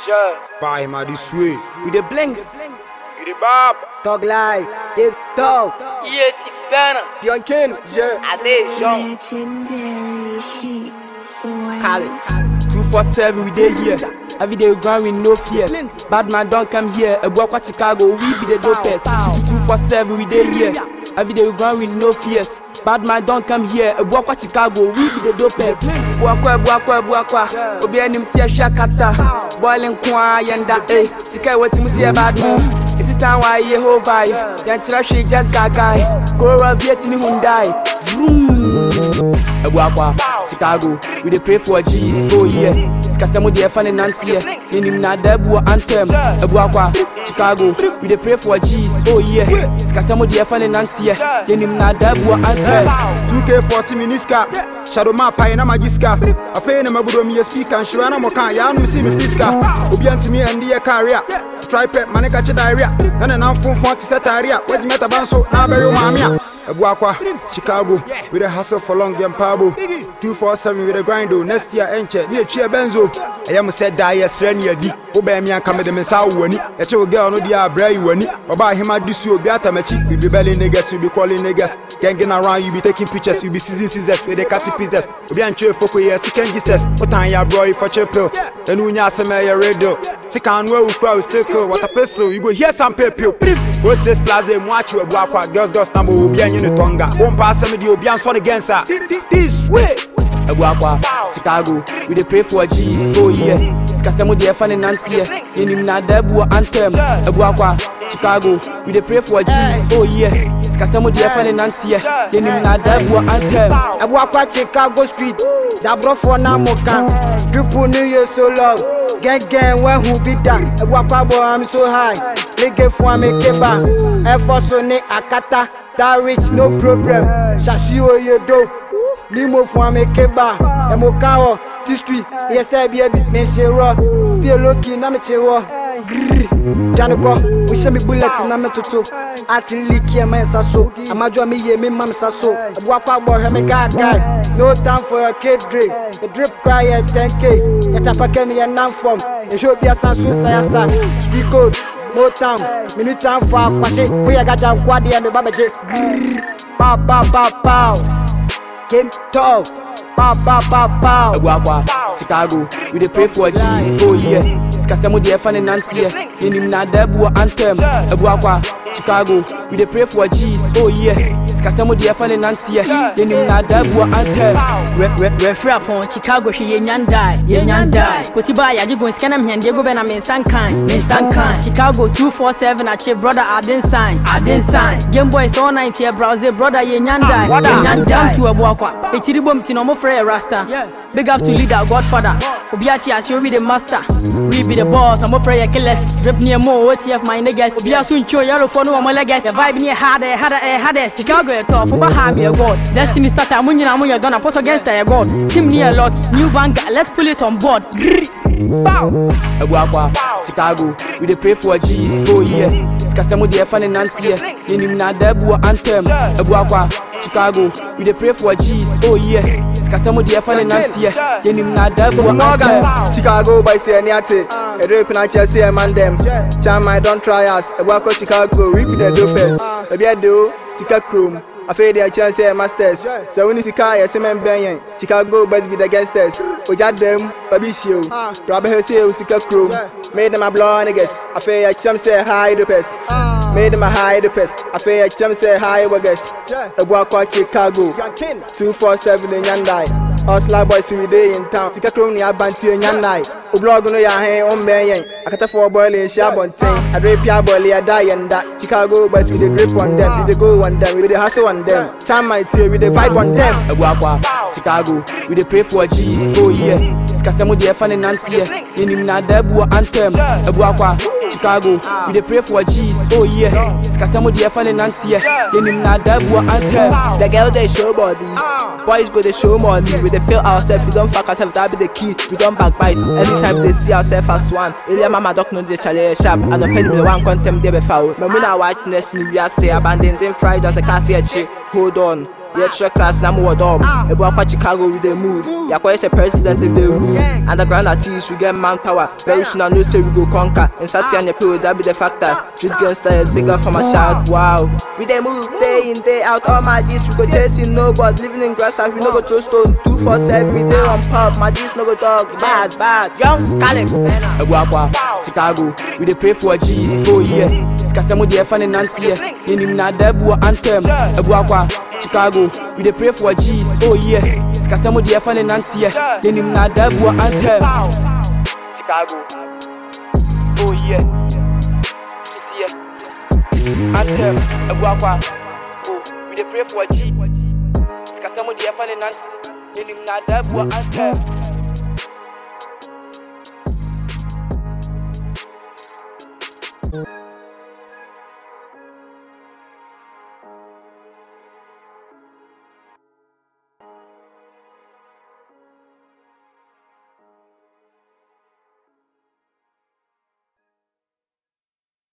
Sure. Buy my this way. We the blinks. You the Bob. Talk live. They talk. Yeah, Tibana. Young Ken, yeah. Ade Jean. Legendary heat. Boy. College. 247 we dey here. Every day we grind with no fears. Bad man don't come here. A boy kwa Chicago, we be the dopest. 247 we dey here. Every day we grind with no fears. Bad man don't come here. A boy kwa Chicago, we be the dopest. Buakwa, buakwa, buakwa. Obi anim si ahwa kata. Boiling kwa yenda eh. Sika wetu mu see bad man. Isi time why ye whole vibe. Yan chira she just gagai. Corolla Viet ni Hyundai. Vroom. Ebuakwa, Chicago, we dey pray for G's, oh yeah. Sikasɛmo deɛ ɛfa ne nanteɛ, yɛnim na ada abu wɔ anthem. Ebuakwa, Chicago, we dey pray for G's, oh yeah. Sikasɛmo deɛ ɛfa ne nanteɛ, yɛnim na ada abu wɔ anthem. 2K40 miniska. Shadow map pay na magiska. Afei na maburo mi speaker nhyira na moka ya no si me fiska. Obi antimi ende ye career. Tripet mane ka che diarrhea. Na na nam fonfon ti setaria. Waji meta banso na bɛwe maame a. Ebuakwa, Chicago, we the hustle for long game pabo. 247 with the grind oh. Next year enche, ni etwi benzo. Ɛyɛ mo sɛ da yɛ srɛ ne adi. Wo bɛn mi anka me de me nsa wo wani. Ɛkyɛ wo girl no di abra yi wani. Ɔba ahema di su obi atamachi. We be belly niggas, we be calling niggas. Ganging around, you be taking pictures, you be season scissors, we the cutty pieces. Obi antwe foko yɛ sikan Jesus. Wotan ya bro if for chill pill. Ɛnu nya asɛm ɛyɛ radio. Sika anu ewu kura we still cool. What a pistol, you go hear some pepe. Go six plaza mu achi ebu akwa. Girls girls number obi anyi ne tonga. Won pa asɛm di obi ansɔ ne gensa. This way. Ebuakwa, Chicago, we dey pray for G's, oh yeah. Sikasɛmo deɛ ɛfa ne nanteɛ, yɛnim na ada abu wɔ anthem. Ebuakwa, Chicago, we dey pray for G's, oh yeah. Sikasɛmo deɛ ɛfa ne nanteɛ, yɛnim na ada abu wɔ anthem. Ebuakwa Chicago Street, Dabrofo na Moka, Triple New Year so love, gang gang when who be that? Ebuakwa boy I'm so high, Lige for me keba, Efo so ne Akata, that rich no problem, Shashi oye do, Limo for me keba, Emoka o, T Street, yes there be a bit me shiro, still looking na me chewo, grrr, Janiko, we show me bullet na me tutu, Ati liki ya man saso, Amajua me ye me mam saso, Ebuakwa boy me guy guy, no time for your kid drink, the drip cry at 10k, Yatapa kemi ya nam from, and show be a sansu sayasa, street code, no time, me need time for a kwashe, we a gaja mkwadi ya me babaje, grrr, pow pow pow pow, game talk, pow pow pow pow. Ebuakwa, Chicago, we dey pray for G's, oh yeah. Sikasɛmo deɛ ɛfa ne nanteɛ, yɛnim na ada abu wɔ anthem. Ebuakwa, Chicago, we dey pray for G's, oh yeah. Sikasɛmo deɛ ɛfa ne nanteɛ, yɛnim na ada abu wɔ anthem. refrɛ apɔn chicago hwɛ yɛnya ndae yɛnya ndae koti baa yɛagye gon sika nam hɛndeɛ go bɛ na mensa nkan mensa nkan chicago 247 akye brother adensan adensan gameboy sɛ ɔnante yɛ browse brother yɛnya ndae yɛnya ndae to abuakwa ɛkyiri bom ti na ɔmofrɛ yɛ rasta big up to leader godfather obi ate ase obi the master we be the boss ɔmofrɛ yɛ killers drip near mo otf my niggas obi aso ntwo yɛrofo no wɔmɔ legas yɛ vibe ne yɛ hard yɛ hard yɛ hardest chicago yɛ tough woba ha me yɛ god destiny starter mo nyina mo yɛ dɔn apostle against yɛ god team ne yɛ lot new banger let's pull it on board Grrr. Bow. Ebuakwa, Chicago, we dey pray for G's, oh yeah. Sikasɛmo deɛ ɛfa ne nanteɛ, yɛnim na ada abu wɔ anthem. Ebuakwa, Chicago, we dey pray for G's, oh yeah. Sikasɛmo deɛ ɛfa ne nanteɛ, yɛnim na ada abu wɔ anthem. Morgan, Chicago by Sianiate, a rape and I just see a man them. Cham, I don't try us, a walk Chicago, we be the dopest. A beer do, Sika Chrome. I feel their chance here, masters. So when you see car, yes, man, Benyan. Chicago, but be the gangsters. Oja them, Baby Show. Grab her say, Sika Chrome. Made them a blow niggas. I feel a chum say hi, the pest. Made them a high the pest. I feel a chum say hi, waggers. A walk Chicago. 247 in Yandai. Hustler boys we dey in town. Sika Chrome ni abanti enyanai. O blog no ya hen on benyen. Akata for boy in share bonten. I drape ya boy ya die and that. Chicago boys we dey grip on them. We dey go on them. We dey hustle on them. Time my tear we dey vibe on them. Ebuakwa, Chicago, we dey pray for G's, oh yeah. Sikasɛmo deɛ ɛfa ne nanteɛ, yɛnim na ada abu wɔ anthem. Ebuakwa, Chicago, we dey pray for G's, oh yeah. Sikasɛmo deɛ ɛfa ne nanteɛ, yɛnim na ada abu wɔ anthem. The girl they show body. Boys go they show money. We they feel ourselves. We don't fuck ourselves. That be the key. We don't backbite. Anytime they see ourselves as one. Elia mama doc know they challenge sharp. And the penny me one contempt they be foul. Me muna whiteness ni we are say abandoned in fried as a cassie chick. Hold on. The extra class na mo dom. Ebu akwa Chicago we dey move. Yakwa is a president if they rule. Underground artists we get manpower. Very soon I know say we go conquer. In Saturday and April that be the factor. Street gangster is bigger for my shout. Wow. We dey move day in day out. All my G's we go chasing no but living in grass house we no go throw stone. Two four seven we dey on pub. My G's no go dog. Bad bad. Young Caleb. Ebu akwa Chicago, we dey pray for G's, oh yeah. Sikasɛm deɛ ɛfa ne nanteɛ, yɛnim na ada bu wɔ anthem. Ebu akwa Chicago, we dey pray for G's, oh yeah. Sikasɛm deɛ ɛfa ne nanteɛ, yɛnim na ada bu wɔ anthem. Chicago, oh yeah. This year, anthem. Ebu akwa, oh, we dey pray for G. Sikasɛm deɛ ɛfa ne nanteɛ, yɛnim na ada bu wɔ anthem. thank you